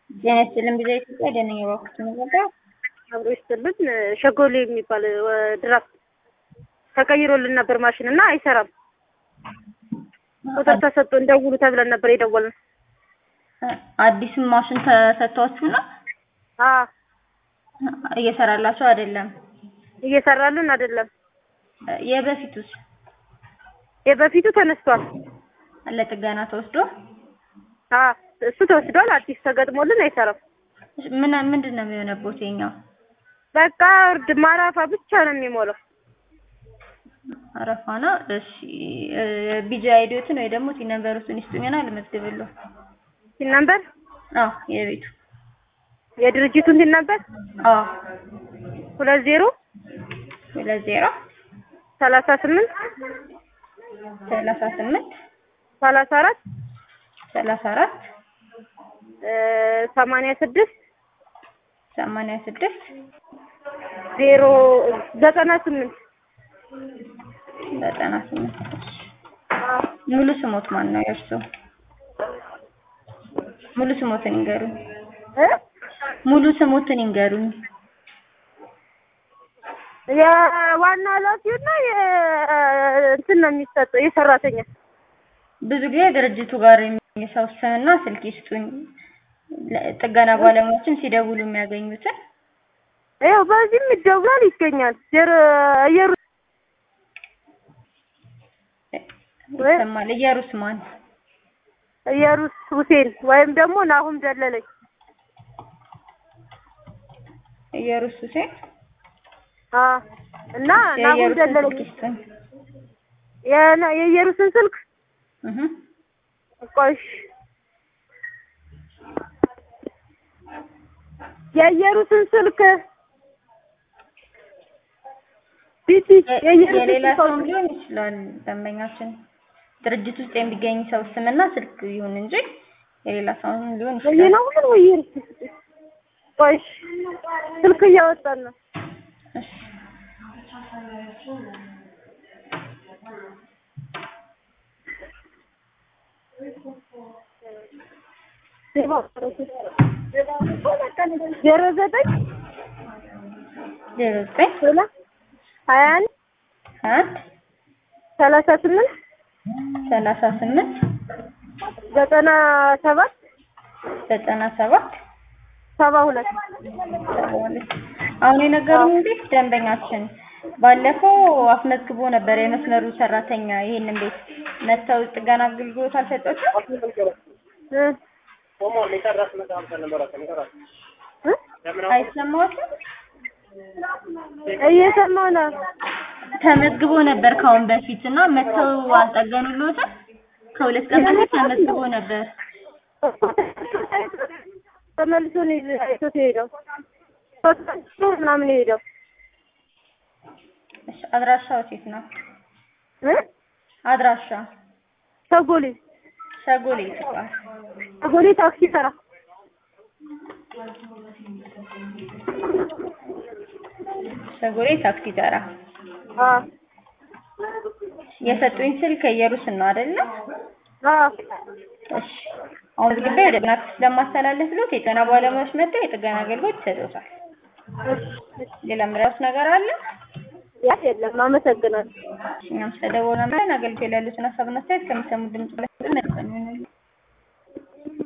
ጤና ይስጥልን ቢዛ ኢትዮጵያ ደነኛ ባኩት መረዳ አብሮ ይስጥልን። ሸጎሌ የሚባል ድራፍት ተቀይሮልን ነበር ማሽን እና አይሰራም። ቁጥር ተሰጥቶን ደውሉ ተብለን ነበር የደወልን። አዲስም ማሽን ተሰጥቷችሁ ነው አዎ እየሰራላችሁ አይደለም? እየሰራልን አይደለም። የበፊቱስ የበፊቱ ተነስቷል። ለጥገና ተወስዶ አዎ እሱ ተወስዷል። አዲስ ተገጥሞልን አይሰራም። ምን ምንድን ነው የሚሆነበት? የኛው በቃ እርድ ማራፋ ብቻ ነው የሚሞላው። አረፋ ነው። እሺ ቢጂ አይዲዮትን ወይ ደግሞ ቲ ነምበሩን ይስጡኝና ልመዝግብልዎ። ሲል ነበር አዎ የቤቱ የድርጅቱን ሲል ነበር አዎ ሁለት ዜሮ ሁለት ዜሮ ሰላሳ ስምንት ሰላሳ ስምንት ሰላሳ አራት ሰላሳ አራት ሰማንያ ስድስት ሰማንያ ስድስት ዜሮ ዘጠና ስምንት ዘጠና ስምንት ሙሉ ስሞት ማን ነው የእርሱ? ሙሉ ስሞትን ይንገሩኝ። ሙሉ ስሞትን ይንገሩኝ። የዋና ኃላፊውና እንትን ነው የሚሰጠው የሰራተኛ ብዙ ጊዜ ድርጅቱ ጋር የሚሰው ስምና ስልክ ይስጡኝ። ጥገና ባለሙያዎችን ሲደውሉ የሚያገኙትን ይኸው በዚህም ይደውላል ይገኛል። ዜሮ እየሩ ይሰማል። እየሩስ ማን? እየሩስ ሁሴን ወይም ደግሞ ናሁም ደለለኝ። እየሩስ ሁሴን አ እና ናሁም የእየሩስን ደለለኝ ስልክ ይስጡኝ። የና- የኢየሩስን ስልክ እህ ቆሽ የኢየሩስን ስልክ ቢቲ የኢየሩስን የሌላ ስልክ ሰውም ሊሆን ይችላል። ደንበኛችን ድርጅት ውስጥ የሚገኝ ሰው ስምና ስልክ ይሁን እንጂ የሌላ ሰውም ሊሆን ወይ ይችላል። ነው ምን ወይ ቆሽ ስልክ እያወጣን ነው። እሺ ዜሮ ዘጠኝ ዜሮ ዘጠኝ ሶላ ሀያ አንድ አንድ ሰላሳ ስምንት ሰላሳ ስምንት ዘጠና ሰባት ዘጠና ሰባት ሰባ ሁለት ሰባ ሁለት አሁን የነገሩን እንዴት ደንበኛችን ባለፈው አስመዝግቦ ነበር የመስመሩ ሰራተኛ ይሄንን ቤት መተው ጥገና አገልግሎት አልሰጠችም። እ እ አይሰማዎትም? እየሰማሁ ነው። ተመዝግቦ ነበር ካሁን በፊት እና መተው አልጠገኑልዎትም። ከሁለት ቀን በፊት ተመዝግቦ ነበር። ተመልሶ ነው ይዞ- አይቶት የሄደው ሶስት ምናምን የሄደው እሺ አድራሻው የት ነው? እ አድራሻ ሰጎሌ ሸጎሌ ይባላል። ሰጎሌ ታክሲ ተራ ሸጎሌ ታክሲ ተራ። አ የሰጡኝ ስልክ የሩስን ነው አይደለ? አ እሺ አሁን ዝግቤ ወደ ጥገና ክፍል ስለማስተላለፍ ብሎት የጤና ባለሙያዎች መጥተው የጥገና አገልግሎት ይሰጡታል። ሌላ ምራስ ነገር አለ? ያ የለም። አመሰግናለሁ። እኛም ስለደወልን አገልግሎት ያሉትን ሀሳብና አስተያየት ከሚሰሙ ድምጽ ላይ